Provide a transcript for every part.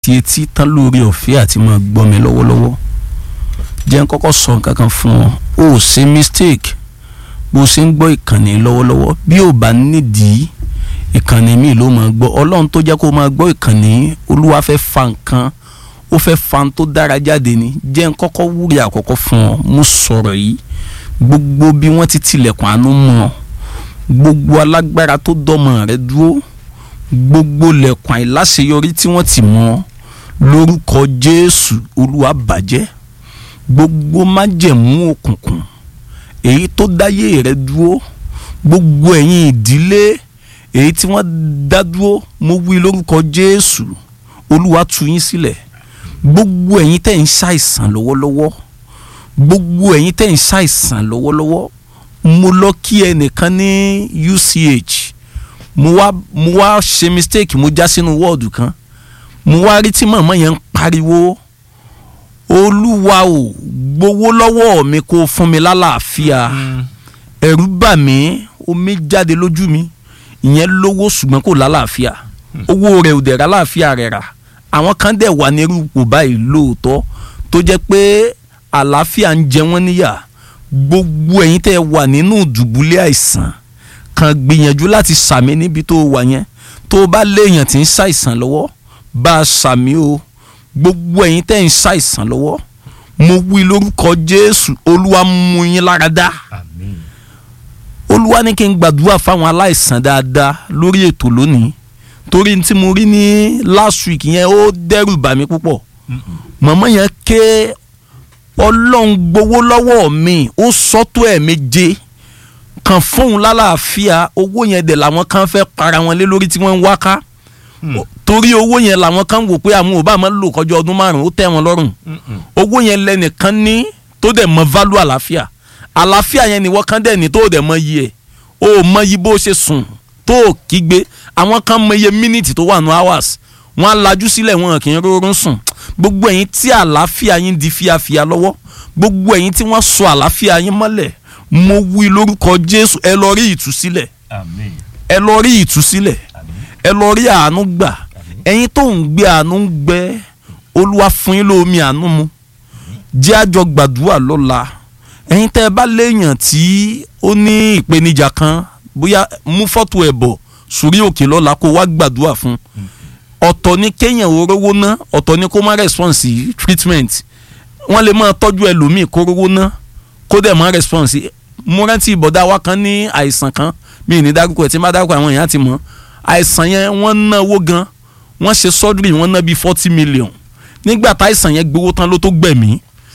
àti etí tán lórí ọ̀fẹ́ àti máa gbọ́ mi lọ́wọ́lọ́wọ́ jẹ́ n kọ́kọ́ sọ nǹkan kan fún ọ o ò ṣe mistake bó o ṣe ń gbọ́ ìkànnì lọ́wọ́lọ́wọ́ bí ò bá nídìí ìkànnì míì ló máa gbọ́ ọlọ́run tó jẹ́ kó o máa gbọ́ ìkànnì olúwa fẹ́ fa nǹkan ó fẹ́ fa n tó dára jáde ni jẹ́ n kọ́kọ́ wúri àkọ́kọ́ fún ọ mo sọ̀rọ̀ yìí gbogbo bí wọ́n ti tilẹ̀kùn àánú mọ́ ọ gbogbo alágbára tó dọ́mọ rẹ dúró gbogbo lẹ̀kùn àìláṣeyọrí tí wọ́n ti mọ́ lórúkọ jésù olúwa bàjẹ́ gbogbo májẹ̀mú òkùnkùn èyí tó dáyé rẹ dúró gbogbo ẹ̀yin ìdílé èyí tí wọ́n dá dúró mo wí lórúkọ jésù olúwa tú yín sílẹ̀ gbogbo ẹ̀yin tẹ̀ ń ṣàìsàn lọ́wọ́lọ́wọ́ gbogbo ẹ̀yin tẹ̀ ń ṣàìsàn lọ́wọ́lọ́wọ́ mo lọ kí ẹnìkan ní UCH mo wá mo wá ṣe mistake mo já sínú wọ́ọ̀dù kan mo wá rí tí màmá yẹn ń pariwo olúwa ò gbowó lọ́wọ́ mi kó fún mi lálàáfíà ẹ̀rù bà mí omi jáde lójú mi ìyẹn lówó ṣùgbọ́n kò lálàáfíà owó rẹ̀ ò dẹ̀ rà láàfíà rẹ̀ rà àwọn kan dẹ̀ wà ní irúpò báyìí lóòótọ́ tó jẹ́ pé àlàáfíà ń jẹ wọ́n níyà gbogbo ẹ̀yin tẹ́ wà nínú ìdùbúlẹ̀ àìsàn kan gbìyànjú láti sàmì níbi tó wà yẹn tó bá léèyàn tí ń ṣàìsàn lọ́wọ́ bá a sàmì o gbogbo ẹ̀yin tẹ́ ń ṣàìsàn lọ́wọ́ mo wí lórúkọ Jésù Olúwa mú yín lára dá àmín Olúwa ní kí n gbàdúrà fáwọn aláìsàn dáadáa lórí ètò lónìí torí tí mo rí ní last week yẹn ó dẹ́rù bà mí púpọ̀ màmá yẹn ké ọlọ́run gbowó lọ́wọ́ mi ó sọ́tò ẹ̀ méje kan fóun lálàáfíà owó yẹn dẹ̀ làwọn kan fẹ́ para wọn lé lórí tí wọ́n ń wá ká torí owó yẹn làwọn kan wò pé àwọn ò bá máa lò kọjá ọdún márùn ó tẹ́ wọn lọ́rùn owó yẹn lẹ́nìkan ní tó dẹ̀ mọ válù àlàáfíà àlàáfíà yẹn ni wọ́n kan dẹ̀ ní tó dẹ̀ mọ iye ẹ̀ o ò mọ iye bó ṣe sùn tó o kígbe àwọn kan mọ iye mínítì tó wà ní hours wọ́n á lajú sílẹ̀ wọn kì í rọrùn sùn gbogbo ẹ̀yin tí àlàáfíà yín di fíafíà lọ́wọ́ gbogbo ẹ̀yin tí wọ́n sọ àlàáfíà yín mọ́lẹ̀ mo wí lórúkọ Jésù ẹ lọ rí ìtúsílẹ̀ àmín ẹ lọ rí ìtúsílẹ̀ àmín ẹ lọ rí àánú gbà ẹ̀yin tó ń gbé àánú ń gbẹ Olúwa fún yín lómi àánú mu jẹ́ àjọ gbàdúrà lọ́la ẹ̀yin tẹ́ ẹ bá léèyàn tí ó ní ìpèníjà kan bóyá mú fọ́tò ẹ̀ bọ̀ sórí òkè lọ́la kó wá gbàdúrà fún ọ̀tọ̀ ni kéèyàn orówó ná ọ̀tọ̀ ni kó má response sí treatment wọ́n lè máa tọ́jú ẹlòmíì kó rówó ná kó dẹ̀ má response sí mo rántí ìbọ̀dá wa kan ní àìsàn kan mi ì ní dárúkọ ẹ̀ tí n bá dárúkọ àwọn èèyàn ti mọ̀ àìsàn yẹn wọ́n náwó gan wọ́n ṣe surgery wọ́n ná bíi forty million nígbà táìsàn yẹn gbowó tán ló tó gbẹ̀mí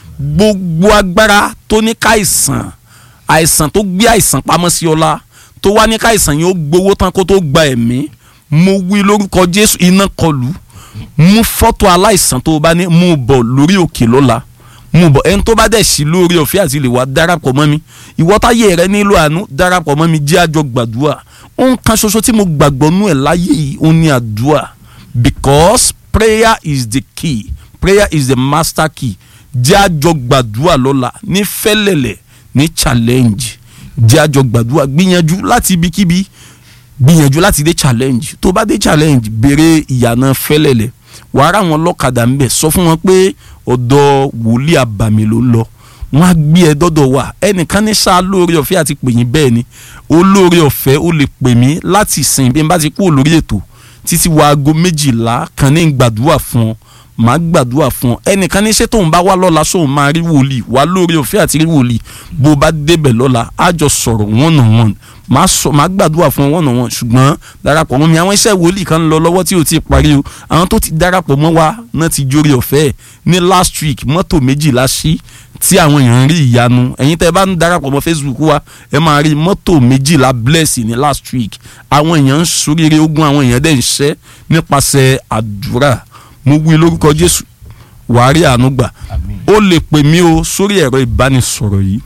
gbogbo agbára tó ní káìsàn àìsàn tó gbé àìsàn pamọ́ sí ọlá tó wá ní káìsàn yẹn ó gbowó tán kó tó gba ẹ̀mí mo wí lórúkọ Jésù iná kọlù mú fọ́tò aláìsàn tó o bá ní mú bọ̀ lórí òkè lọ́la mú bọ̀ ẹni tó bá dẹ̀ sí lórí ọ̀fẹ́ àti lè wá darapọ̀ mọ́ mi ìwọ táyé rẹ nílò àánú darapọ̀ mọ́ mi jẹ́ àjọ gbàdúrà ohun kan ṣoṣo tí mo gbàgbọ́ nú ẹ̀ láyé yìí ó ní àdúrà because prayer is the key prayer is the master key jẹ́ àjọ gbàdúrà lọ́la ní fẹ́lẹ̀lẹ̀ ní challenge jẹ́ àjọ gbàdúrà gbìyànjú láti ibikíbi gbìyànjú láti dé challenge tó bá dé challenge béèrè ìyànà fẹ́lẹ̀lẹ̀ wàá rà wọn lọ́kadà ńbẹ̀ sọ fún wọn pé ọ̀dọ̀ wòlíì àbàmì ló ń lọ wọn á gbé ẹ dọ́dọ̀ wà ẹnìkan ní sáà lóore ọ̀fẹ́ àti pè yín bẹ́ẹ̀ ni olóore ọ̀fẹ́ ó lè pè mí láti sìn bí n bá ti kú olórí ètò títí wọ aago méjìlá kan ní gbàdúrà fún ọ màá gbàdúrà fún ọ ẹnìkan ní ṣé tóun bá wá lọ́la sóun máa rí wòlíì wá lórí ọ̀fẹ́ àti rí wòlíì bó o bá débẹ̀ lọ́la á jọ sọ̀rọ̀ one on one màá sọ màá gbàdúrà fún ọ one on one ṣùgbọ́n darapọ̀ mọ́ mi àwọn iṣẹ́ wòlíì kan ń lọ lọ́wọ́ tí o ti parí o àwọn tó ti darapọ̀ mọ́ wa náà ti jórí ọ̀fẹ́ ní last week mọ́tò méjìlá sí tí àwọn èèyàn ń rí ìyanu ẹ̀yin tẹ́ ẹ bá ń darapọ̀ mọ́ Facebook wa ẹ máa rí mọ́tò méjìlá bless ní last week àwọn èèyàn ń soríire ogun àwọn èèyàn dẹ̀ ń ṣẹ́ nípasẹ̀ àdúrà mo wí lórúkọ Jésù wàá rí àánú gbà àmín ó lè pè mí o sórí ẹ̀rọ ìbánisọ̀rọ̀ yìí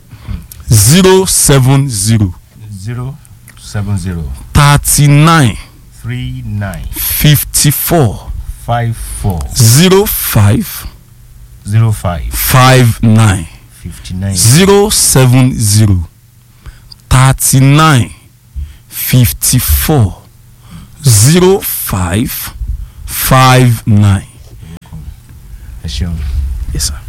zero seven zero zero seven zero thirty nine three nine fifty four five four zero five zero five five nine fifty nine zero seven zero thirty nine fifty four zero five five nine ẹ ṣeun. yes sir.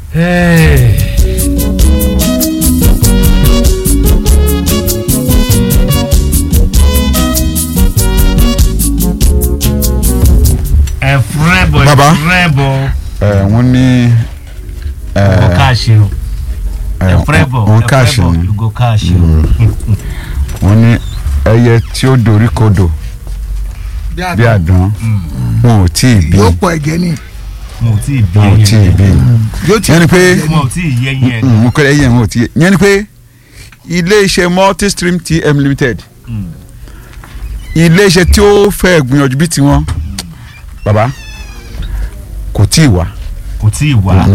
ẹ fúrẹ́ bọ̀ Baba. ẹ fúrẹ́ bọ̀ ẹ wọ́n ní ẹ ọ káàṣì o ẹ fúrẹ́ bọ̀ wọ́n ẹ káàṣì fúrẹ́ bọ̀ ni you go káàṣì o. wọ́n ní ẹyẹ tí ó dorí kodò bí àdán wọn ò tí ì bí yóò pọ̀ ẹ̀gẹ́ ni mo ò tí ì bí wọn ò tí ì bí yóò ti yẹn ni pé mo ò tí ì yẹ yẹn. mo kọ́ ẹyẹ wọn ò tí ì yẹn ni pé ilé iṣẹ́ multistream tm limited Mm. ilé iṣẹ́ tí ó fẹ́ gbìyànjú bí tiwọn baba kò tí ì wá kò tí ì wá.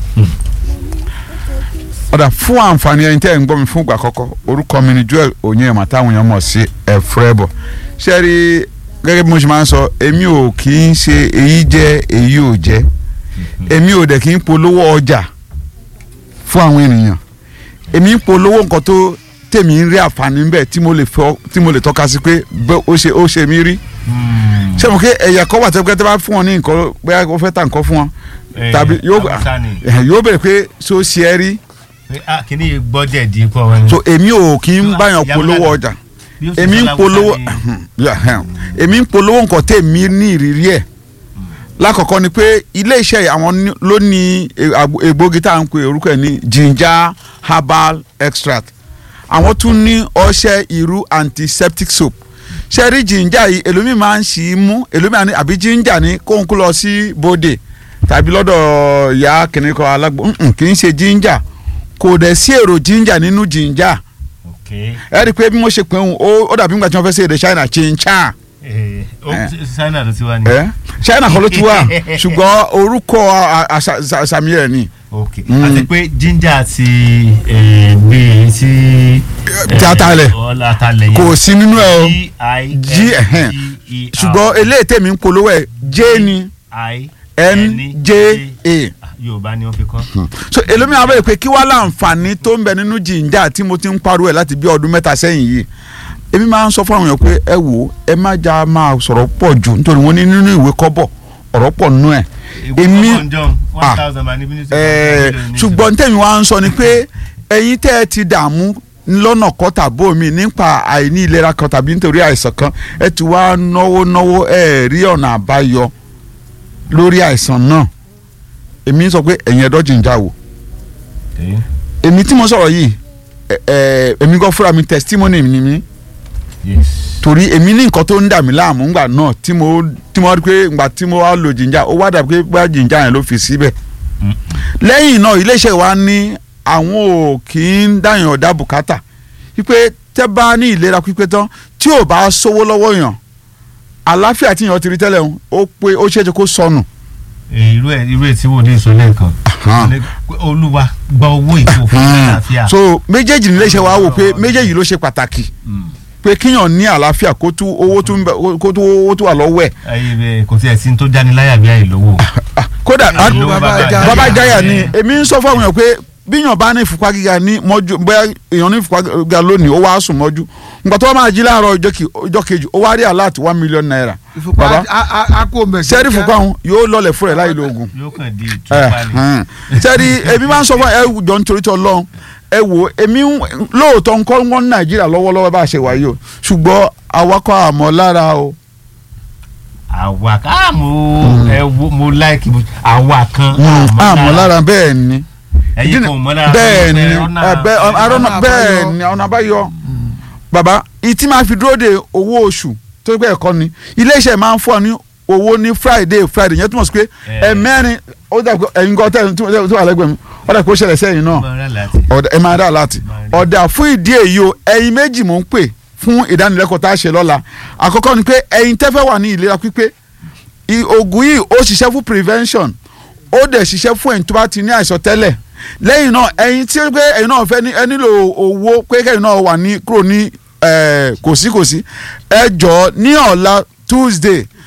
ọ̀dà fún àǹfààní ẹni tẹ́ ẹ̀ ń gbọ́ mi fún ìgbà àkọ́kọ́ orúkọ mi ni Joel Onyema táwọn èèyàn mọ̀ sí ẹ̀fúrẹ́bọ̀ ṣé ẹ rí gẹ́gẹ́ bí mo ṣe máa ń sọ èmi ò kì í ṣe èyí jẹ́ èyí ò jẹ́ èmi ò dẹ̀ kì í polówó ọjà fún àwọn ènìyàn èmi ń polówó nǹkan tó tèmi ń rí àǹfààní ń bẹ̀ tí mo lè fọ́ tí mo lè tọ́ka sí pé bẹ́ ó ṣe ó ṣe mí rí Mm. ṣé mo ké ẹ̀yà kọ́ wà tẹ́gbẹ́ tẹ́ bá fún wọn ní nǹkan bóyá ó fẹ́ ta nǹkan fún wọn Eh, tàbí yóò Haúsá ni. yóò bẹ̀rẹ̀ pé ṣó ṣe é rí Pé, ah, kìíní yìí gbọ́dẹ̀ di pọ̀ wọn. so èmi ò kì í báyàn Ìyá polówó Bọ́lá- ọjà Bí ó ṣe èmi sọ ń láwùjọ polówó ni- Yeah, yeah. èmi ń polówó nǹkan tèmi ní ìrírí ẹ̀ lákọ̀ọ́kọ́ ni pé ilé iṣẹ́ yìí àwọn ní- ló ní e- àgbo- egbògi tá à ń pè orúkọ ẹ̀ ní ginger herbal extract àwọn tún ní ọṣẹ irú antiseptic soap ṣe rí ginger yìí èlòmíì máa ń ṣì í mú èlòmíì àní àbí ginger ní kóhun kó lọ sí bòde tàbí lọ́dọ̀ ìyá kìnìkan alágbó Mm-mm, kì í ṣe ginger kò dẹ̀ sí èrò ginger nínú ginger ok ẹ rí i pé bí wọ́n ṣe pé òun ó ó dàbí nígbà tí wọ́n fẹ́ ṣe èdè China chinchan Eh, ó Eh. China ló ti wá ni. ẹ China kan ló ti wà ṣùgbọ́n orúkọ àṣàmì rẹ̀ ni ok Mm. àti pé ginger àti eh, gbé tí. Tí atalẹ̀. ọlá atalẹ̀ yẹn. kò sí nínú ẹ o G G, ẹhẹn. I ṣùgbọ́n eléyìí tèmi ń polówó ẹ̀ J ni I N J A Yorùbá ni wọ́n fi kọ́. so èlòmíràn abẹ́rẹ́ pé kí wá láǹfààní tó ń bẹ nínú jìnjà tí mo ti ń pariwo ẹ̀ láti bí ọdún mẹ́ta sẹ́yìn yìí èmi máa ń sọ fún àwọn èèyàn pé ẹ wò ó ẹ má já máa sọ̀rọ̀ pọ̀ jù nítorí wọ́n ní nínú ìwé kọ́bọ̀ ọ̀rọ̀ pọ̀ nínú ẹ̀ èmi one thousand man níbi ní Ẹ̀ẹ́, ṣùgbọ́n tẹ̀mí wa ń sọ ni pé ẹ̀yin tẹ́ ẹ ti dààmú lọ́nà kan tàbí omi nípa àìní ìlera kan tàbí nítorí àìsàn kan ẹ ti wá náwó náwó ẹ rí ọ̀nà àbáyọ lórí àìsàn náà èmi sọ pé ẹ̀yin ẹ̀dọ́ jìnjà wò èmi tí mo sọ̀rọ̀ yìí ẹ- ẹ, èmi gan fúnra mi testimony ni mi yes torí èmi ní nǹkan tó ń dà mí láàmú ńgbà náà tí mo tí mo rí pé ńgbà tí mo wá lo jìnjà ó wá dàbí pé bá jìnjà yẹn ló fi síbẹ̀ Mm. lẹ́yìn náà iléeṣẹ́ wa ní àwọn ò kì í dáyàn ọ̀dà bùkátà wípé tẹ́ bá ní ìlera pípé tán tí ò bá sówó lọ́wọ́ yàn àlàáfíà tí yàn ti rí tẹ́lẹ̀ ń ó pé ó ṣeé ṣe kó sọnù. Eh, irú ẹ irú ẹ tí wò ní sọ lẹ́ẹ̀kan Ahan. Ní pé olúwa gba owó ìkó fún àlàáfíà. so méjèèjì ní iléeṣẹ́ wa wò pé méjèèjì ló ṣe pàtàkì Mm. pé kíyàn ní àlàáfíà kó tú owó tó ń bẹ kó tú owó tó wà lọ́wọ́ ẹ̀ ayé bẹ kò tí ẹ sí ní tó jáni láyà bí àìlówó. Ah, kódà Àìlówó a- bàbá Bàbá Ìjàyà. bàbá ìjáyà ni Eh, èmi ń sọ fún àwọn èèyàn pé bíyàn bá ní ìfúnpá gíga ní mọ́jú bóyá èèyàn ní ìfúnpá gíga lónìí ó wá sùn mọ́jú nǹkan tó wá máa jí láàárọ̀ ọjọ́ kì- ọjọ́ kejì ó wá rí alert one million naira ìfúnpá bàbá akó mẹ. sẹ́rí ìfúnpá òun yóò lọlẹ̀ fúnra ẹ̀ láì lo oògùn yóò kàn di ìtúpa ni. sẹ́rí èmi máa ń sọ fún ẹ jọ nítorí tí ọlọ́run ẹ wò èmi ń- lóòótọ́ ń kọ́ wọ́n ní nàìjíríà lọ́wọ́lọ́wọ́ bá a ṣe wáyé o ṣùgbọ́n awakọ̀ àmọ́ lára o àwa kan ah, mo ẹ wo mo like mo- àwa kan àmọ́ lára bẹ́ẹ̀ ni ẹyin kan ò mọ lára bẹ́ẹ̀ ni ọ̀nà ẹ, bẹ́ẹ̀, ọ̀nà- arọ́nà ọ̀nà bẹ́ẹ̀ àbáyọ. ni ọ̀nà àbáyọ bàbá ìtí máa fi dúró de owó oṣù tó gbé ẹ̀kọ́ ni iléeṣẹ́ máa ń fún ọ ní owó ní friday friday yẹn túmọ̀ sí pé Eh. ẹ̀mẹ́rin ó dà pé ẹ̀yin gan tẹ̀ tó wà lẹ́gbẹ̀ẹ́ mi ó dà pé ó ṣẹlẹ̀ sẹ́yìn náà Bọ́ọ̀rẹ́ láti. ọ̀dà ẹ máa dà láti Máa rí. ọ̀dà fún ìdí èyí o ẹ̀yin méjì mò ń pè fún ìdánilẹ́kọ̀ọ́ tá a ṣe lọ́la àkọ́kọ́ ni pé ẹ̀yin tẹ́fẹ́ wà ní ìlera pípé i- oògùn yìí ó ṣiṣẹ́ fún prevention ó dẹ̀ ṣiṣẹ́ fún ẹ̀yin tó bá ti ní àìsàn tẹ́lẹ̀ lẹ́yìn náà ẹ̀yin tí pé ẹ̀yin náà fẹ́ ní ẹ nílò owó pé kẹ́yin náà wà ní kúrò ní eh, kòsíkòsí ẹ jọ̀ọ́ ní ọ̀la Tuesday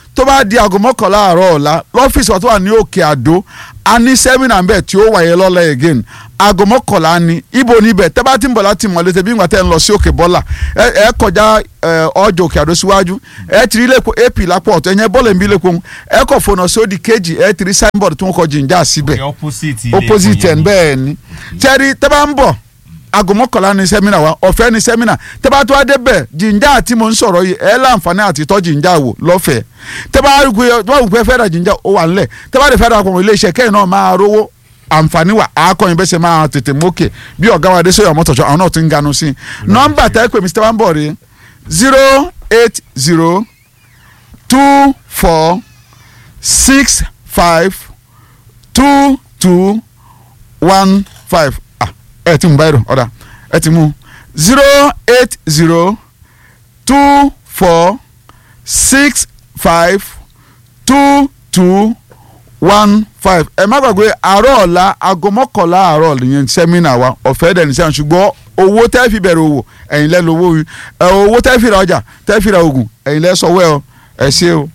tó bá di aago mọ́kànlá àárọ̀ ọ̀la lọ́fíìsì wa tó wà ní òkè àdó a ní sẹ́mínà ń bẹ̀ tí ó wáyé lọ́la again aago mọ́kànlá ni ibo níbẹ̀ tẹ́ bá ti ń bọ̀ láti mọ̀lẹ́ tẹ́ bí ngbà tẹ́ ń lọ sí òkè bọ́là ẹ ẹ kọjá ẹ, ọjọ́ òkè àdó síwájú ẹ ti rí lẹ́kọ̀ọ́ ap lápò ọ̀tọ̀ ẹ̀yẹn bọ́ọ̀lù ẹ̀mí lẹ́kọ̀ọ́ ẹ kọ̀ fọ̀nà sódì kejì ẹ ti rí signboard tó ń kọ jìnjà síbẹ̀ Ní opposite ilé opposite ẹ̀kọ́ ẹ̀ yẹn. bẹ́ẹ̀ ni tẹ́rí tẹ́ bá ń bọ̀ aago mọ́kànlá ni sẹ́mínà wa ọ̀fẹ́ ni sẹ́mínà tẹ́ bá tó wá débẹ̀ jìnjà àti mò ń sọ̀rọ̀ yìí ẹ̀ láǹfààní àti tọ́ jìnjà wò lọ́fẹ̀ẹ́ tẹ́ bá rí i pé wọ́n fẹ́ ra jìnjà ó wà nílẹ̀ tẹ́ bá rí fẹ́ ra pọ̀ iléeṣẹ́ kẹ́yìn náà máa rówó àǹfààní wà àákọ́yìn bẹ́sẹ̀ máa tètè mókè bí ọ̀gá wa Adéṣeyọ̀ mọ́tòṣọ́ àwọn náà ti ń ganu sí i nọ́mbà tẹ́ pé Mr. Wambo rí zero eight zero two four six five two two one five ah ẹ ti mú báyìí rò ọ̀dà ẹ ti mú zero eight zero two four six five two two one five ẹ má gbàgbé àárọ̀ ọ̀la aago mọ́kànlá àárọ̀ nìyẹn sẹ́mínà wa ọ̀fẹ́ dẹ̀ ní sẹ́yìn ṣùgbọ́n owó tẹ́ fi bẹ̀rẹ̀ òwò ẹ̀yin lẹ́ lówó yìí ẹ̀ owó tẹ́ fi ra ọjà tẹ́ fi ra oògùn ẹ̀yin lẹ́ sọ̀wọ́ ẹ̀ ọ ẹ̀ ṣe o.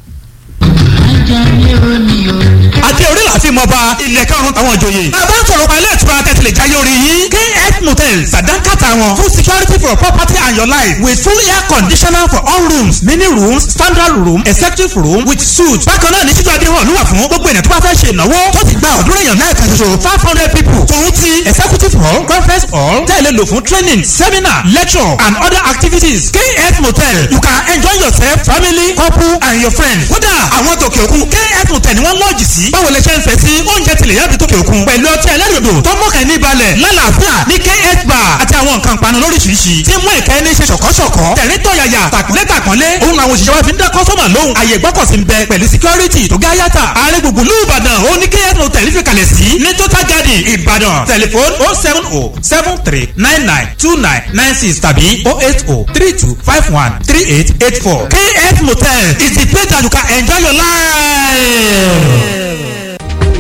àti orí láti mọba ilẹ̀ karùn-ún àwọn ìjòyè. bàbá sọ̀rọ̀ pa ilé ìtura tẹ̀sílẹ̀ jáyé orí yín. kf motels sàdánkàtà wọn full security for your property and your life with full air conditioner for all rooms mini rooms standard room executive room with suite. bákan náà ní títú adéhùn ló wà fún gbogbo ènìyàn tó bá fẹ́ ṣe ìnáwó tó ti gba ọ̀dúnrún èèyàn náà kan ṣoṣo five hundred people. tòun ti executive hall conference hall tẹ̀lé lò fún training seminar lecture and other activities. kf motel you can enjoy yourself family couple and your friends. kódà àwọn tòkè òkun kf motel ni wọ́n lọ́ọ̀jì sí. báwo lẹ ṣe ń fẹ́ sí oúnjẹ tilẹ̀ yàtọ̀ tòkè òkun. pẹ̀lú ọtí ẹlẹ́rìndò tó mọ̀kàn ní balẹ̀ lálàáfíà ní kf bar àti àwọn nǹkan panu lóríṣiríṣi. tí mú ìkẹ́ ní ṣe ṣọ̀kọ́ṣọ̀kọ́. tẹ̀rín tọ̀yàyà tàkúnlẹ̀ tàkúnlẹ̀. òun àwọn òṣìṣẹ́ wa fi ń dá kọ́sọ́mà lóhùn. àyè gbọ́kọ̀sí ń bẹ pẹ̀lú security tó gá yàtà. ààrẹ gbùngbù lù ìbàdàn ó ní kf motel fi kalẹ̀ sí. ní total garden ìbàdàn tẹlifon oh seven oh seven three nine nine two nine nine six tàbí oh eight oh three two five one three eight eight four. kf motel is the place that you can enjoy your life.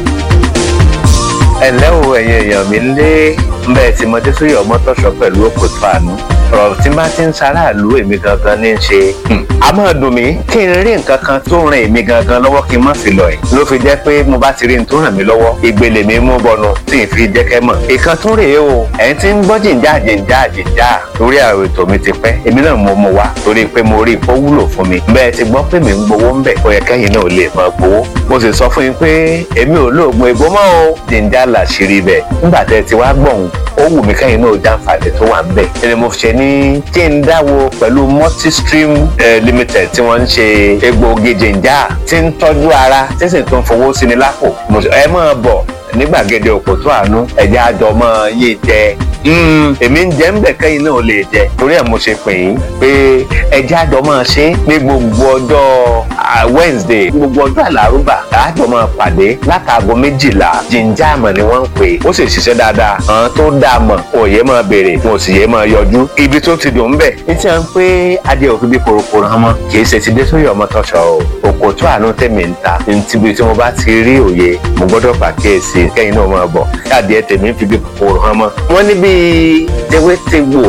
ẹ̀lẹ́ o ẹ̀yin èèyàn mi lé mbẹ́ tí mo dé sórí ọmọtọ́ṣọ pẹ̀lú òkòtò àánú ọ̀rọ̀ tí bá ti ń ṣaráàlú èmi gangan ní í ṣe a máa dùn mí kí n rí nǹkan kan tó ràn èmi gangan lọ́wọ́ kí n má fi lọ ẹ̀ ló fi jẹ́ pé mo bá ti rí n tó ràn mí lọ́wọ́ ìgbèlè mi mú bọnu tí n fi jẹ́ kẹ́ mọ̀ ìkan tún rèé o ẹ̀yin tí ń gbọ́ jìnjà jìnjà jìnjà lórí àwọn ètò mi ti pẹ́ èmi náà mo mú wa torí pé mo rí i pé ó wúlò fún mi bẹ́ẹ̀ ti gbọ́ pé mi ń gbowó ń bẹ̀ ó yẹ kẹ́yìn náà lè máa gbowó mo sì sọ fún yín pé èmi ò lóògùn ìbò mọ́ o jìnjà làṣírí bẹ̀ nígbà tẹ́ ti wá gbọ̀hún ó wù mí kẹ́yìn náà jàǹfààní tó wà ń bẹ̀ ẹni mo ṣe ní kí n dáwọ́ pẹ̀lú multistream eh, limited tí wọ́n ń ṣe egbòogi jìnjà tí ń tọ́jú ara tí sì tún fowó sí ni lápò Mo sọ, ẹ máa bọ̀ ní gbàgede òkòtó àánú ẹ̀jẹ̀ àjọ mọ́ yé jẹ èmi ń jẹ́ ń bẹ̀ kẹ́yìn náà lè jẹ torí ẹ̀ mo ṣe pè yín pé ẹ̀jẹ̀ àjọ máa ṣe ní gbogbo ọjọ́ ah, Wednesday gbogbo ọjọ́ àlárúbà àjọ máa pàdé látàgọ́ méjìlá jíjà àmọ̀ ni wọ́n ń pè ó sì ṣiṣẹ́ dáadáa àwọn tó dáa mọ̀ òye máa béèrè wọn ò sì yé máa yọjú ibi tó ti dùn ń bẹ̀ ní tí wọ́n ń pé adé òfin bí korokoro hàn mọ́ kì í ṣe ti dé sórí ọmọ tọ́ṣọ o òkòtó àánú tèmi ń ta ní tíbi tí mo bá ti rí òye mo gbọ́dọ̀ pàkíyèsí kẹ́yìn náà máa bọ̀ káàdì ẹ̀ tèmi ń fi bí kòkòrò hàn mọ́. wọ́n ní bíi tewétegbò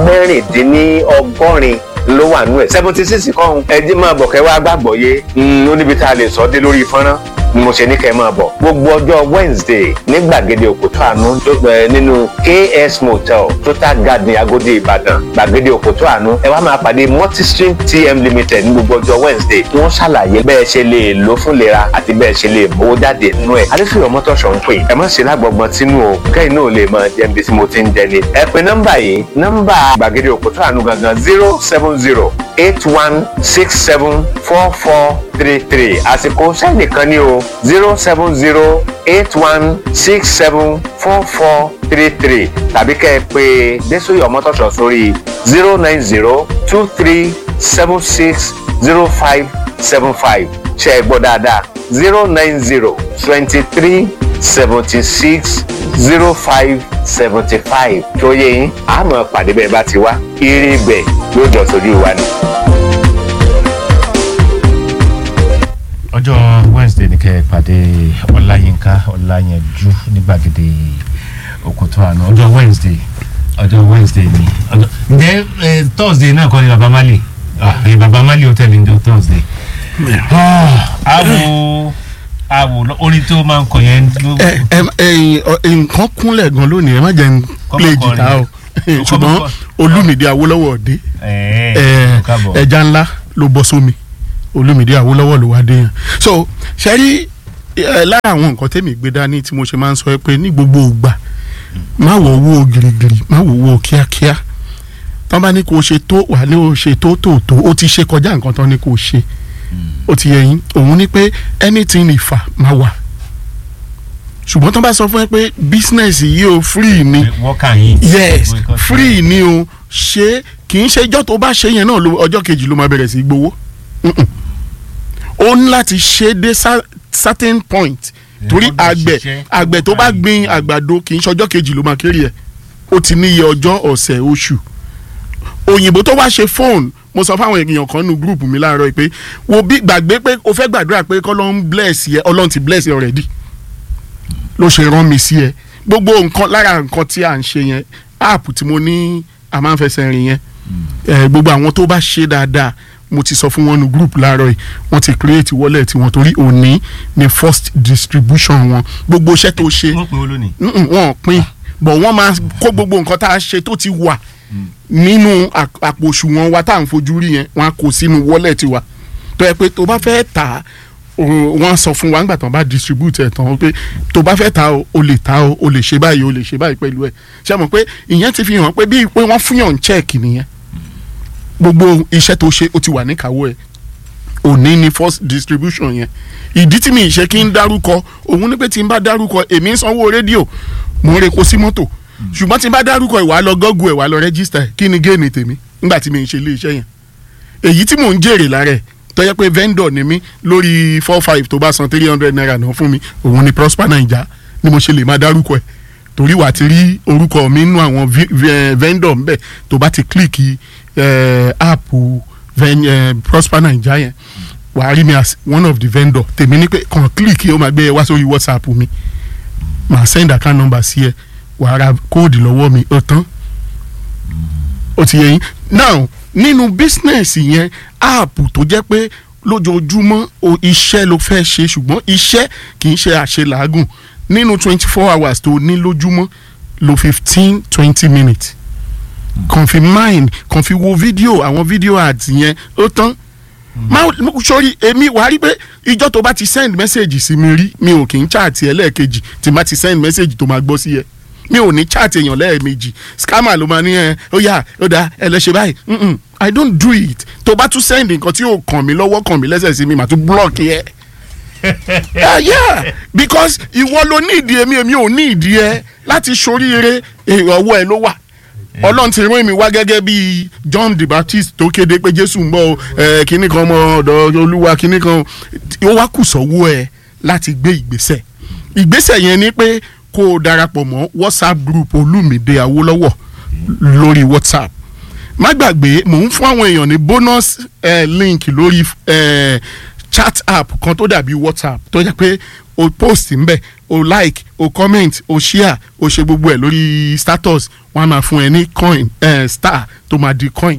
mẹ́rìndínlọ́gọ́rin ló wà nú ẹ̀ seventy six kọ́hún ẹjí máa bọ̀ kẹ́ wá gbàgbọ́ yé ó níbi tá a lè sọ dé lórí fọ́nrán ni mo ṣe ní kẹ́ ẹ máa bọ̀ gbogbo ọjọ́ Wednesday ní gbàgede òkútó àánú tó gbẹ nínú KS Motel Total Garden Agodi Ìbàdàn gbàgede òkútó àánú ẹ wá máa pàdé Multistream TM Limited ní gbogbo ọjọ́ Wednesday tí wọ́n ṣàlàyé bẹ́ẹ̀ ṣe lè lò fún lera àti bẹ́ẹ̀ ṣe lè mówó jáde nínú ẹ̀ adéfìyọ̀ mọ́tòṣọ̀ ń pè ẹ má ṣe lágbọ̀gbọ̀n tínú o kẹ́yìn náà lè máa jẹ́ ibi tí mo ti ń jẹ ni ẹ pe nọ́mbà yìí nọ́mbà gbàgede òkútó àánú gangan zero seven zero eight one six seven four four three three àsìkò sẹ́nìkan ní o zero seven zero eight one six seven four four three three tàbí kẹ́ ẹ pé Désòyè Ọmọ́tọ̀ṣọ́ sórí zero nine zero two three seven six zero five seven five ṣe é gbọ́ dáadáa zero nine zero twenty three seventy six zero five seventy five tó yẹ yín àmọ́ pàdé bẹ́ẹ̀ bá ti wá eré bẹ́ẹ̀ yóò jọ sójú wa ni. ọjọ́ wednesday ni kẹ́ ẹ pàdé ọláyínká ọláyẹnjú ní gbàgede òkútó àná ọjọ́ wednesday ọjọ́ wednesday ni ọjọ́ ǹjẹ́ ẹ thursday náà kọ́ ni baba mali ah ẹ baba mali ó tẹ̀lé ní thursday àwo àwo lọ- orin tó máa ń kọ yẹn ló- ẹ ẹ ẹyin ọ, nǹkan kúnlẹ̀ gan lónìí ẹ má jẹ́ n Kọ́mọ play kọrin. jìtá o Kọ́mọ ṣùgbọ́n kọ- olúmídé awólọ́wọ̀ dé ẹ ẹ, káàbọ̀. ẹja ńlá ló bọ́ sómi olúmídé awólọ́wọ̀ ló wá dé yẹn so ṣẹ́rí ẹ, lára àwọn nǹkan tẹ́mi gbé dání tí mo ṣe máa ń sọ ẹ pé ní gbogbo ìgbà má wọ owó girigiri má wọ owó kíákíá tán bá ní kó o ṣe tó wà ní o ṣe tó tó tó o ti ṣe kọjá nǹkan tán ní kó o ṣe ó ti yẹ yín òun ní pé anything ìfà máa wà ṣùgbọ́n tán bá sọ fún ẹ pé business yìí o free ni wọ́kà yín. yes Gbogbo nǹkan tí- free ni o ṣe kì í ṣe ọjọ́ tó bá ṣe yẹn náà ló- ọjọ́ kejì ló máa bẹ̀rẹ̀ sí í gbowó Mm-mm. ó ní láti ṣe dé cer- certain point Ẹ torí gbọ́dọ̀ àgbẹ̀ ṣiṣẹ́, àgbẹ̀ tó owó bá káyìí. gbin àgbàdo kì í ṣe ọjọ́ kejì ló máa kéré ẹ̀ ó ti níye ọjọ́ ọ̀sẹ̀ oṣù òyìnbó tó wá ṣe fóònù mo sọ fáwọn èèyàn kan nu gúrùpù mi láàárọ̀ yìí pé wo bí gbàgbé pé o fẹ́ gbàdúrà pé kọ́lọ́n bless yẹ ọlọ́run ti bless yẹ already ló ṣe rán mi sí ẹ gbogbo nǹkan lára nǹkan tí à ń ṣe yẹn app tí mo ní a máa ń fẹsẹ̀ rìn yẹn ẹ gbogbo àwọn tó bá ṣe dáadáa mo ti sọ fún wọn nu group láàárọ̀ yìí wọ́n ti create wallet wọn torí òní ni first distribution wọn gbogbo iṣẹ́ tó ṣe wọ́n pè ó lónìí. Mm-mm, wọn ò pín bọ̀ wọ́n máa kó gbogbo nǹkan tá a ṣe tó ti wà nínú àp- àpò òṣùwọ̀n wa tá à ń fojú rí yẹn wọ́n á kó sínú wallet wa tó yẹ pé tó bá fẹ́ tà á o- wọ́n á sọ fún wa nígbà tó bá distribute ẹ̀ tán pé tó bá fẹ́ tà á o o lè tà á o o lè ṣe báyìí o lè ṣe báyìí pẹ̀lú ẹ̀ ṣe mọ̀ pé ìyẹn ti fi hàn pé bíi pé wọ́n fún yàn check nìyẹn gbogbo iṣẹ́ tó ṣe ó ti wà níkàáwọ́ ẹ̀ òní ni first distribution yẹn ìdí tí mi ṣe kí n dárúkọ òun ni pé tí n bá dárúkọ èmi ń sanwó rédíò mò ń repo sí mọ́tò ṣùgbọ́n tí n bá dárúkọ ìwà lọ gọ́gù ẹ̀ wà lọ rẹ́gísítà ẹ̀ kí ni géènì tèmi nígbà tí mi ń ṣe ilé iṣẹ́ yẹn èyí tí mò ń jèrè lára ẹ̀ tó yẹ pé vendor ni mí lórí four five tó bá san three hundred naira náà fún mi òun ni prosper naija ni mo ṣe lè máa dárúkọ ẹ̀ torí wà á ti rí orúkọ mi nínú àwọn vi- vi- eh, vendor ńbẹ tó bá ti kílìkì app ven- eh, prosper naija yẹn wà á rí mi as one of the vendor tèmi ní pé kàn kílìkì ó máa gbé ẹ wá sórí whatsapp mi màá send account number sí ẹ wà á ra kóòdù lọ́wọ́ mi ó tán ó ti yẹ yín now nínú business yẹn app tó jẹ́ pé lójoojúmọ́ o iṣẹ́ ló fẹ́ ṣe ṣùgbọ́n iṣẹ́ kì í ṣe àṣelàágùn nínú twenty four hours tó ní lójúmọ́ lo fifteen twenty minutes kàn fi mind kàn fi wo fídíò àwọn fídíò ads yẹn ó tán máa sori èmi wàá rí pé ìjọ tó bá ti send message sí mi rí mi ò kì í chat ẹ lẹ́ẹ̀kejì tí n bá ti send message tó máa gbọ́ sí ẹ mi ò ní chat èèyàn lẹ́ẹ̀mejì scammer ló máa ní ẹ ó yá ó dáa ẹ lọ ṣe báyìí Mm-mm, i don't do it tó bá tún send nǹkan tí yóò kàn mí lọ́wọ́ kàn mí lẹ́sẹ̀ sí mi màá tún block yẹ. yeah, yeah because ìwọ ló ní ìdí èmi èmi ò ní ìdí ẹ láti ṣoríire èrò ọwọ́ ẹ ló wà ọlọ́run ti rán mi wá gẹ́gẹ́ bí john the baptist tó kéde pé jésù ń bọ̀ ẹ kínní kan ọmọ ọ̀dọ̀ olúwa kínní kan ó wá kù sọ́wọ́ ẹ láti gbé ìgbésẹ̀ ìgbésẹ̀ yẹn ni pé kó o darapọ̀ mọ́ whatsapp group olúmídé awólọ́wọ̀ lórí whatsapp má gbàgbé mò ń fún àwọn èèyàn ní bonus eh, link lórí eh, chat app kan tó dàbí whatsapp tó jẹ́ pé o post ńbẹ̀ o like o comment o share o ṣe gbogbo ẹ̀ lórí status wọ́n á máa fún ẹ ní coin eh, star tó máa di coin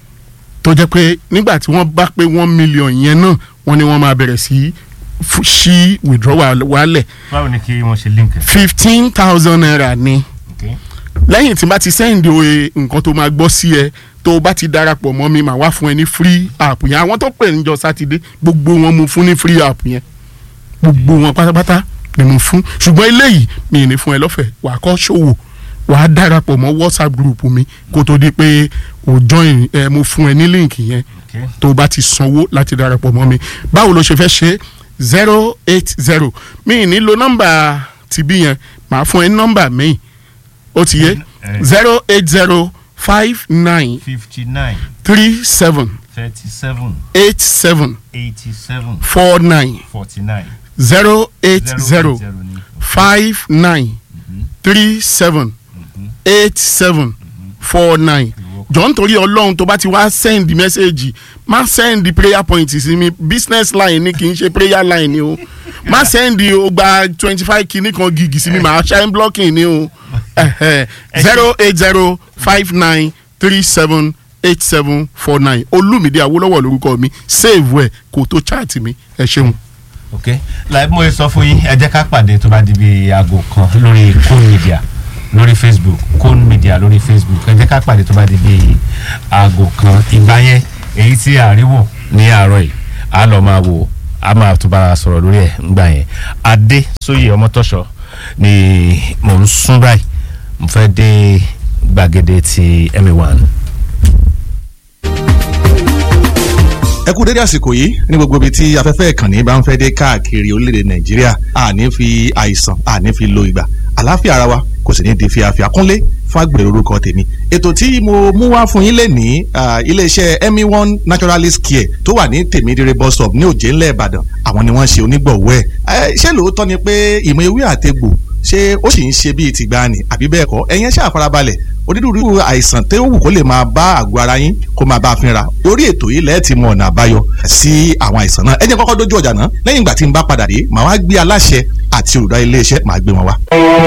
tó jẹ́ pé nígbà tí wọ́n bá pé one million yẹn náà wọ́n ní wọ́n máa bẹ̀rẹ̀ sí fu- ṣí withdrawal wálẹ̀ báwo ni kí wọ́n ṣe link ẹ̀. fifteen thousand naira ni Okay. lẹ́yìn tí n bá ti send oye nǹkan tó máa gbọ́ sí ẹ tó o bá ti darapọ̀ mọ́ mi màá wá fún ẹ ní free app yẹn àwọn tó pè níjọ sátidé gbogbo wọn mo fún ní free app yẹn gbogbo wọn pátápátá ni mo fún ṣùgbọ́n eléyìí mi ì ní fún ẹ lọ́fẹ̀ẹ́ wàá kọ́ ṣòwò wàá darapọ̀ mọ́ whatsapp group mi kó tó di pé o join ẹ mo fún ẹ ní link yẹn Okay. tó o bá ti sanwó láti darapọ̀ mọ́ mi báwo ló ṣe fẹ́ ṣe zero eight zero mi ì ní lo nọ́mbà tìbí yẹn màá fún ẹ ní nọ́mbà mi ó ti yé Eh. zero eight zero five nine fifty nine three seven thirty seven eight seven eighty seven four nine forty nine zero eight zero ni. five nine three seven eight seven four nine jọ nítorí ọlọ́run tó bá ti wá send message má send prayer point sí mi business line ni kì í ṣe prayer line ni o má send o gba twenty five kìíní kan gigi sí mi màá shine blocking ni o zero eight zero five nine three seven eight seven four nine olúmídé awólọ́wọ̀ lórúkọ mi save ẹ̀ kó tó chat mi ẹ ṣeun. ok láì mo sọ fún yín ẹ jẹ́ ká pàdé tó bá di bí aago kan lórí Kone Media lórí Facebook Kone Media lórí Facebook ẹ jẹ́ ká pàdé tó bá di bí aago kan ìgbà yẹn èyí tí àríwò ní àárọ̀ yìí a lọ máa wò a máa tún bára sọ̀rọ̀ lórí ẹ̀ ńgbà yẹn adé sóyè ọmọtọ́ṣọ ni mò ń sún báyìí mo fẹ́ dé gbàgede ti emi one. ẹ kú dédé àsìkò yìí ní gbogbo ibi tí afẹ́fẹ́ ìkànnì bá ń fẹ́ dé káàkiri orílẹ̀-èdè nàìjíríà àní fi àìsàn àní fi lo ìgbà àlàáfíà ara wa kò sì ní di fíafíà kúnlé fàgbèrè orúkọ tèmi ètò tí mo mú wá fún yín lè ní iléeṣẹ́ emi one naturalist care tó wà ní tèmídìrẹ bus stop ní òjé ńlẹ̀ ìbàdàn àwọn ni wọ́n ṣe onígbọ̀wọ́ ẹ̀ ṣé lóòótọ́ ni pé ìmọ̀ ewé àtegbò ṣé ó sì ń ṣe bíi tìgbàanì àbí bẹ́ẹ̀ kọ́ ẹ̀yin ṣáà farabalẹ̀ onírúurú àìsàn tó wù kó lè máa bá àgọ́ ara yín kó máa bá a fínra orí ètò yìí lẹ́ẹ̀ ti mọ ọ̀nà àbáyọ sí àwọn àìsàn náà ẹ jẹ́ kọ́kọ́ dójú ọjà náà lẹ́yìn ìgbà tí n bá padà dé màá wá gbé aláṣẹ àti olùdarí iléeṣẹ́ màá gbé wọn wá.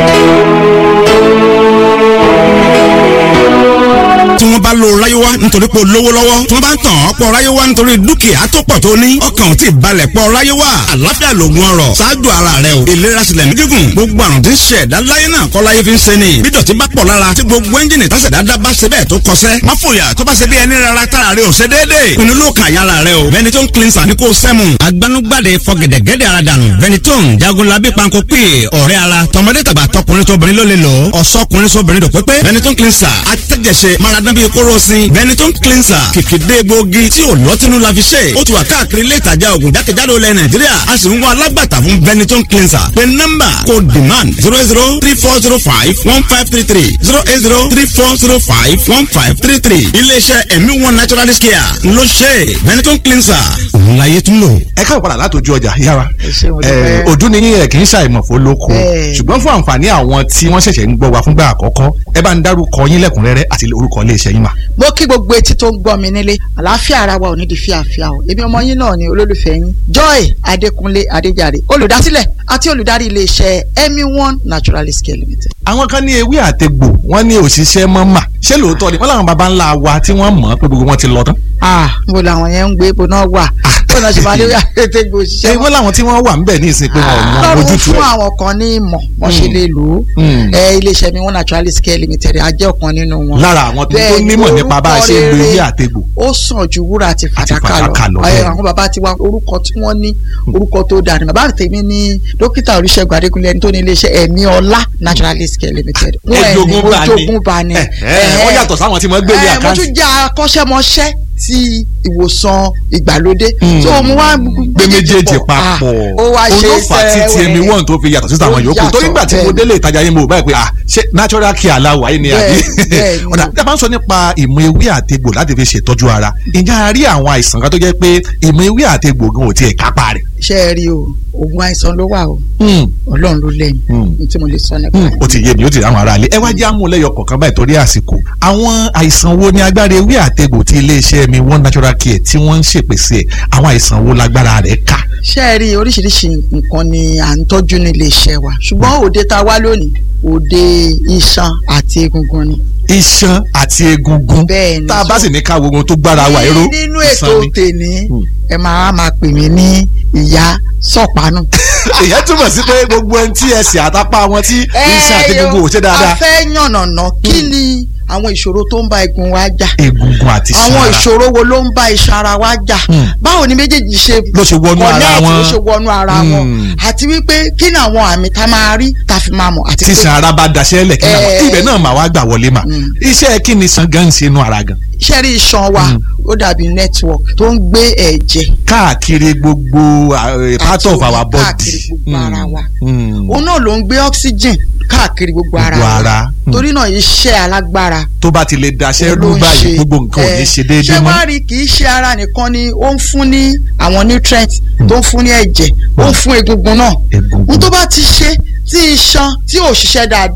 tí wọ́n bá lo ráyéwá nítorí pé o lówó lọ́wọ́ tí wọ́n bá ń tàn ọ́ pọ̀ ráyéwá nítorí dúkìá tó pọ̀ tó ní ọkàn ò tí ì balẹ̀ pọ̀ ráyéwá àlàáfíà lògùn ọrọ̀ ṣáájú ara rẹ o ìlera sílẹ̀ ní gígùn gbogbo àrùn tí ń ṣe ẹ̀dá láyé náà kọ́ láyé fi ń ṣe ni bí dọ̀tí bá pọ̀ lára tí gbogbo ẹ́ńjìnì tásẹ̀ dáadáa bá ṣe bẹ́ẹ̀ tó kọsẹ́ má fòyà tó bá ṣe bí ẹni rárá tára rẹ ò ṣe déédéé pinnu ló kàn yára rẹ o Benetton cleanser ní kò sẹ́mu agbanugbade fọgẹ̀dẹ̀gẹ̀dẹ̀ ara dànù Benetton jagunlabi panko pè ọ̀rẹ́ ara tọmọdé tàgbà tọkùnrin tóbìnrin ló lè lò ọ̀sọ́kùnrin sóbìnrin dò pépé Benetton cleanser atẹ́jẹsẹ̀ maradán bíi kóró sin Benetton cleanser kìkìdé egbòogi tí ò lọ́tínú la fi ṣe ó ti wà káàkiri ilé ìtajà ògùn jákèjádò ilẹ̀ Nàìjíríà a sì ń wá alágbàtà fún Benetton cleanser pé nọ́mbà kò demand zero zero three four zero five one five three three zero eight zero three four zero five one five three three iléeṣẹ́ ẹ̀mí one naturalist care ló ṣe Benetton cleanser òun láyé tún lò. ẹ káwọ padà látòjú ọjà yára ṣé mo dúpẹ́. ojú ni yín ẹ kì í ṣàìmọ̀fó lóko Bẹ́ẹ̀. ṣùgbọ́n fún àǹfààní àwọn tí wọ́n ṣẹ̀ṣẹ̀ ń gbọ́ wa fúngbà àkọ́kọ́ ẹ bá ń dárúkọ yín lẹ́kùnrẹ́rẹ́ àti orúkọ iléeṣẹ́ yín mà. mo kí gbogbo etí tó ń gbọ́ mi nílé àlàáfíà ara wa ò ní di fíàfíà o èmi ọmọ yín náà ni olólùfẹ́ yín joy adékúnlé adéjàre olùdásílẹ̀ àti olùdarí iléeṣẹ́ emi one naturalist care limited. àwọn kan ní ewé àtegbò wọ́n ní òṣìṣẹ́ mọ́ mà ṣé lóòótọ́ ni wọ́n làwọn baba ńlá wa tí wọ́n mọ̀ pé gbogbo wọn ti lọ tán. ah mo làwọn yẹn ń gbé ibo náà wà bó náà ṣe máa lé àtẹ̀gbò òṣìṣẹ́ ṣé wọ́n làwọn tí wọ́n wà ńbẹ̀ ní ìsìn pé wọn ò mọ lọ́rùn ojútùú fún ẹ̀. àwọn kan ní ìmọ̀ wọ́n ṣe lè lò ó Mm. ẹ iléeṣẹ́ mi one naturalist care limited a jẹ́ ọ̀kan nínú wọn. lára àwọn tó tó Bẹ́ẹ̀ ni, nímọ̀ nípa bá a ṣe ń lo orúkọ ewé rere àtegbò. ó sàn ju wúrà àti fàdákà fàdákà lọ, lọ bẹ́ẹ̀ ẹ ni. àwọn bàbá tiwa orúkọ tí wọ́n ní orúkọ tó dáa ni bàbá tèmi ní dókítà olùṣègùn adékúnlé ẹni tó ní iléeṣẹ́ ẹ̀mí ọlá naturalist care limited. Wọ́n ẹni ẹjogún bá ní ojogún bá ní. ẹ ẹ wọ́n yàtọ̀ sáwọn tí wọ́n gbé ní ẹ mo àkáǹtì. tún jẹ́ akọ́ṣẹ́mọṣẹ́ ti ìwòsàn ìgbàlódé. Mm. so mo wá gbé méjèèjì papọ̀ ó wá ṣe olófà tí sẹ́wẹ̀ẹ́. ti ẹmi wọ́n tó fi yàtọ̀ sí àwọn Ó yòókù torí yàtọ̀, nígbà tí mo bẹ́ẹ̀ délé ìtajà yín mo báyìí pé ah ṣé natural care aláwọ̀ ayé ni àbí Bẹ́ẹ̀, bẹ́ẹ̀ ni. ọ̀dà tí a bá ń sọ nípa ìmọ̀ ewé àtegbò láti fi ṣètọ́jú ara ǹjẹ́ a rí àwọn àìsàn kan tó jẹ́ pé ìmọ̀ ewé àtegbò gan ò tiẹ̀ kápá rẹ̀. ṣe é rí o oògùn àìsàn ló wà o ọlọ́run ló lẹ́yìn Mm. ní tí mo lè sọ nípa Hmm, rẹ̀. ó ti yé mi ó ti rí àwọn ará ilé ẹ wá jẹ́ àmúlẹ́yọ kọ̀ọ̀kan báyìí torí àsìkò àwọn àìsàn wo ni agbára ewé àtegbò tí iléeṣẹ́ mi one natural care tí wọ́n ń ṣèpèsè ẹ̀ àwọn àìsàn wo lágbára rẹ̀ ká. ṣé ẹ rí oríṣiríṣi nǹkan ni à ń tọ́jú nílé iṣẹ́ wa ṣùgbọ́n òde tá a wá lónìí òde iṣan àti egungun ni. iṣan àti egungun Bẹ́ẹ̀ ni. tá a bá sì ní ká wo ohun tó gbára wa ẹ̀rọ Ní- nínú ètò tèmi ẹ máa máa pè mí ní ìyá sọ̀pánù. èyàn túmọ̀ sí pé gbogbo ẹni tí ẹsẹ̀ àtàpá wọn tí iṣan àti egungun ò ṣe a dáadáa fẹ́ yànnàná kí ni àwọn ìṣòro tó ń bá egun wa jà egungun àti iṣan àwọn ara ìṣòro wo ló ń bá iṣan ara wa jà Hmm. báwo ni méjèèjì ṣe Ló ṣe wọnú ara connect, wọn. ló ṣe wọnú ara wọn Hmm. àti wípé kí ni àwọn àmì tá a máa rí tá a fi máa mọ̀ àti tí iṣan ara bá daṣẹ́ lẹ̀ kí náà Eh. ibẹ̀ náà máa wá gbà wọlé mà Mm. iṣẹ́ kí ni iṣan gan ń ṣe inú ara gan iṣẹ́ rí iṣan wa Hmm. ó dàbí network tó ń gbé ẹ̀jẹ̀ káàkiri gbogbo uh, part àti of omi our body káàkiri gbogbo Mm. ara wa Mm. òun náà ló ń gbé oxygen káàkiri gbogbo ara Gbogbo wa ara. Hmm. torí náà iṣẹ́ alágbára tó bá ti lè daṣẹ́ ló rú ń báyìí ṣe. gbogbo nǹkan ò ní Eh, ṣe déédéé ṣé mọ́ wàá rí kì í ṣe ara nìkan ni ó ń fún ní àwọn nutrients tó ń fún ní ẹ̀jẹ̀ ó ń fún egungun náà Egungun. n tó bá ti ṣe tí iṣan tí ò ṣiṣẹ́ dáadáa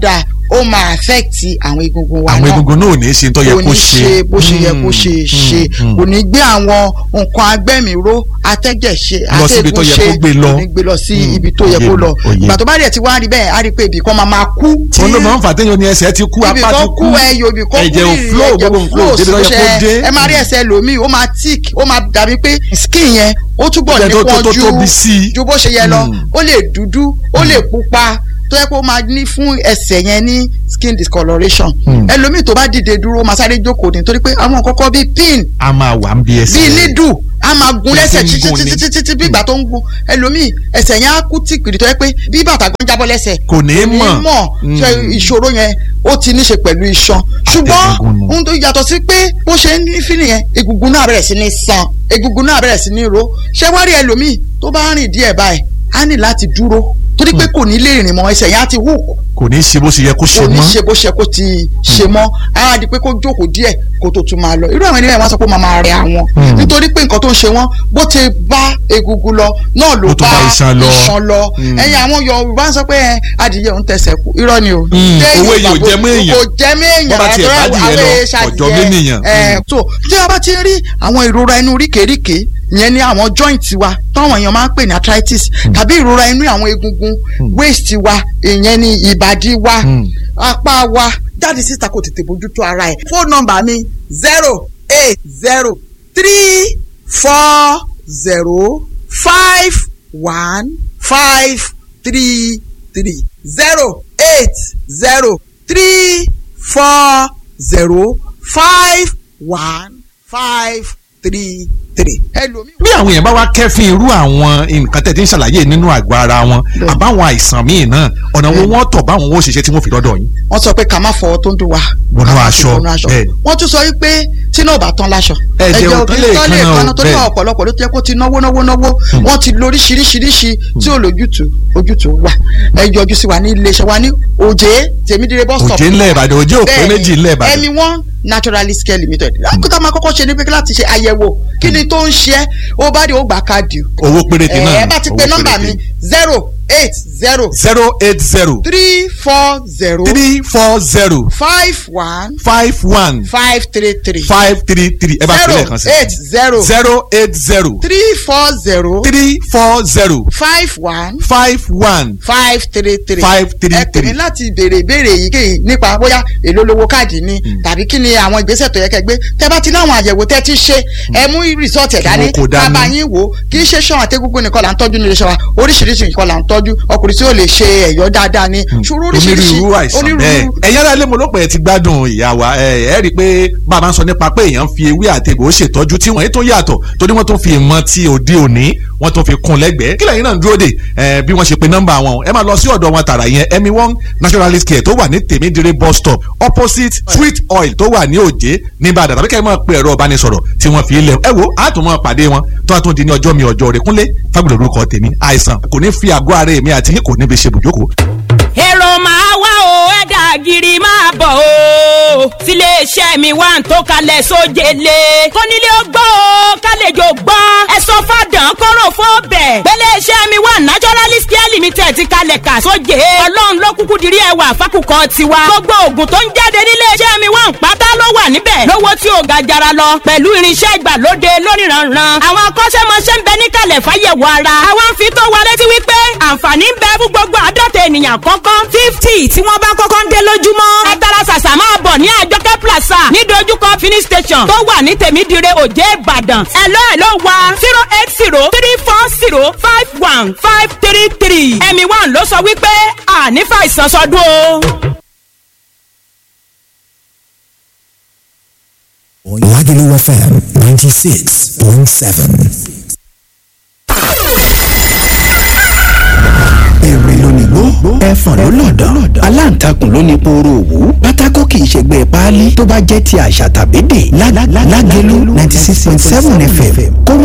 ó máa affect àwọn egungun wa àwọn náà egungun náà ò ní ṣe tó yẹ kò kó ní ṣe bó ṣe yẹ kó ṣe Mm, ṣe mm, kò ní gbé àwọn nǹkan agbẹ́mìíró atẹ́jẹ̀ ṣe Lọ síbi tó yẹ kó gbé lọ. kò ní gbé lọ sí Mm, ibi tó yẹ òye kó mi, lọ òye. ìgbà tó bá dẹ̀ ti wá rí bẹ́ẹ̀ á rí pé ibì kan máa máa kú tí òun ló máa ń fà téèyàn ní ẹsẹ̀ ti kú ibi apá ti kan kú kú ẹyọ ibi kan kú ẹ̀jẹ̀ ò ìrì, flow ẹ̀jẹ̀ gbogbo nǹkan ò débi tó yẹ kó ṣe- dé ẹ máa rí ẹsẹ̀ lòmíì ó máa tick ó máa dàbí pé skin yẹn ó túbọ̀ Ẹ̀jẹ̀ tó- tó- nípọn tó ju tóbi sí i. ju bó ṣe yẹ lọ Mm. ó lè dúdú ó lè pupa tó yẹ kó máa ní fún ẹsẹ̀ yẹn ní skin discoloration Mm. ẹlòmíì tó bá dìde dúró ó máa sáré jókòó nítorí pé àwọn kọ́kọ́ bíi pin a máa wà ń bí ẹsẹ̀ bíi nídù a máa gun Bí lẹ́sẹ̀ ti ń títí gun ni. títí títí bí ìgbà tó ń gun ẹlòmíì ẹsẹ̀ yẹn á kú tìpìrì tó yẹ pé bí bàtà gan jábọ́ lẹ́sẹ̀ Kò ní mọ̀. mọ̀ Mm. ṣe ìṣòro yẹn ó ti ní ṣe pẹ̀lú iṣan ṣùgbọ́n Àtẹ̀gùn nù. ohun tó yàtọ̀ sí pé bó ṣe ń ní fílì yẹn egungun náà bẹ̀rẹ̀ sí ní san egungun náà bẹ̀rẹ̀ sí ní ro ṣé wá rí ẹlòmíì tó bá rìn díẹ̀ báyìí á ní láti dúró torí pé kò ní lè rìn mọ́ ẹsẹ̀ yẹn á ti hook kò ní ṣe bó ṣe yẹ kó ṣe kò ní mọ́ ṣe bó ṣe kó ti ṣe mọ́ á di pé kó jókòó díẹ̀ kó tó tún máa lọ irú àwọn ènìyàn wọn sọ pé ó máa máa rẹ àwọn Mm. nítorí pé nǹkan tó ń ṣe wọn bó ti bá egungun lọ náà ló Ó tún bá bá iṣan lọ. iṣan lọ Mm. ẹ̀yin àwọn Yorùbá ń sọ pé ẹ, adìyẹ òun tẹsẹ̀ kú irọ́ ni o Mm. Téèyàn Owó èèyàn ò bá jẹ mọ́ èèyàn. kò jẹ mọ́ èèyàn Bọ́ bá tiẹ̀ bá àtọ́rọ́ adìyẹ lọ, àwọn èèṣà ọ̀jọ̀ adìyẹ. ménìyàn. Ẹ, Mm. so tí a bá ti ń rí àwọn ìrora inú ríkèéríkèé ìyẹn ní àwọn joint wa táwọn èèyàn máa ń pè ní arthritis tàbí ìrora inú àwọn egungun waist wa ìyẹn ní ìbàdí wa Mm. apá wa jáde síta kò tètè bójútó ara ẹ̀. fóònù nọ́mbà mi zero eight zero three four zero five one five three three zero eight zero three four zero five one five three three. ẹlòmíì. bí àwọn èèyàn bá wá kẹ́fín irú àwọn nǹkan tẹ̀ tí ń ṣàlàyé nínú àgọ́ ara wọn Bẹ́ẹ̀. àbáwọn àìsàn míì náà ọ̀nà wo Bẹ́ẹ̀. wọ́n tọ̀ báwọn ó ṣiṣẹ́ tí wọ́n fi dọ́dọ̀ yín. wọ́n sọ pé ká má fọwọ́ tó ń dùn wá. Bọnú ká má fi aṣọ, bọnú aṣọ. bẹ́ẹ̀. wọ́n tún sọ wípé tí náà bá tán láṣọ. Ẹ̀jẹ̀ ò tán lè tán lè kanna o, kanna torí bẹ́ẹ̀. ọ̀pọ̀lọpọ̀ ló ti yẹ kó ti náwó náwó náwó wọ́n ti lo oríṣiríṣiríṣi tí ò lójútùú ojútùú wà. ẹ yọjú sí wa ní iléeṣẹ́ wa ní òjé tèmídìrẹ bus stop. òjé ńlẹ̀ ìbàdàn òjé òpé Bẹ́ẹ̀ni, méjì ńlẹ̀ ìbàdàn. ẹmi wọn naturalist care limited. lákòókò máa kọ́kọ́ ṣe ní pé láti ṣe àyẹ̀wò kí ni tó ń ṣe é ó bá dé ó gbà káàdì. owó péréte náà ẹ bá ti owó pe nọ́mbà péréte. mi zero eight zero zero eight zero three four zero three four zero five one five one five three three five three three ẹ bá fi lẹ́ẹ̀kan sí. zero eight zero zero eight zero three four zero three four zero five one five one five three three five three ẹ pè mí three. láti béèrè ìbéèrè èyíkéyìí nípa bóyá èló lówó káàdì ni tàbí kí ni àwọn ìgbésẹ̀ tó yẹ kẹ́ gbé tẹ́ bá ti láwọn àyẹ̀wò tẹ́ ti ṣe ẹ mú rìsọ́ọ̀tì ẹ̀ dání wọn kò dání. bàbá yín wò ó kì í ṣe ṣan àtẹ́gúngún nìkan là ń tọ́jú nílé iṣẹ́ wa oríṣiríṣi nǹkan là ń tọ́jú ọkùnrin tí ó lè ṣe ẹ̀yọ́ dáadáa ni ṣòro oríṣiríṣi onírúurú àìsàn bẹ́ẹ̀ ẹ̀yin ará ilé mo ló pẹ̀ ẹ́ ti gbádùn ìyá wa ẹ ẹ́ rí i pé bàbá ń sọ nípa pé èèyàn ń fi ewé àti egbò ṣètọ́jú tí wọ́n yìí tó yàtọ̀ torí wọ́n tó fi ìmọ̀ ti òde òní wọ́n tó fi kún lẹ́gbẹ̀ẹ́ kí lẹ́yìn náà ń dúró dè ẹ bí wọ́n ṣe pe nọ́mbà wọn ẹ máa lọ sí ọ̀dọ̀ wọn tààrà yẹn emi one naturalist care tó wà ní tèmídìrí bus stop opposite sweet oil tó wà ní òjé ní Ìbàdàn tàbí kẹ́ ẹ máa pe ẹ̀rọ ìbánisọ̀rọ̀ tí wọ́n fi lẹ̀ ẹ wo àtúmọ̀ pàdé wọn tó a tún di ní ọjọ́ mi ọjọ́ rẹ̀ kúnlé fagbọ̀dọ̀ orúkọ tèmi àìsàn kò ní fi àgọ́ ara èmi àti yín kò ní fi ṣe bùjókòó èrò máa wá o ẹ̀dà gírí máa bọ̀ o tiléeṣẹ́ mi wà ń tó kalẹ̀ sójele kónílé ó gbọ́ o kálejò gbọ́ ẹ sọ fàdán kọ́rọ̀ fún bẹ̀ pẹ́lẹ́ṣẹ́ mi wà naturalist care limited ti kalẹ̀ kà sóje ọlọ́run ló kúkú dirí ẹwà fákùkọ tiwa gbogbo oògùn tó ń jáde níléeṣẹ́ mi wà ń pátá ló wà níbẹ̀ lówó tí ò ga jara lọ pẹ̀lú irinṣẹ́ ìgbàlóde lóníranran àwọn akọ́ṣẹ́mọṣẹ́ ń bẹ níkàlẹ̀ fáyẹ̀wò ara àwọn ń fi tó wa létí wípé àǹfààní ń bẹ fún gbogbo àádọ́ta ènìyàn kọ́kọ́ fifty tí wọ́n bá kọ́kọ́ ń dé lójúmọ́. ẹ tara ṣàṣà máa bọ̀ ní àjọkẹ́ plaza ní dojúkọ fini station tó wà ní tèmídìrẹ òjé ìbàdàn. ẹ̀lọ́ ẹ̀lọ́ wa zero eight zero three four zero five one five three three. ẹ̀mí one ló sọ wípé àní fàìsàn sọdún o. Lagelu FM 96.7. èrè lónìgbó ẹfọ̀n ló lọ̀dọ̀ aláǹtakùn ló ní pooro òwú pátákó kì í ṣègbè páálí tó bá jẹ́ ti àṣà tàbí dè lágẹ̀lú ninety six point seven fm kó wá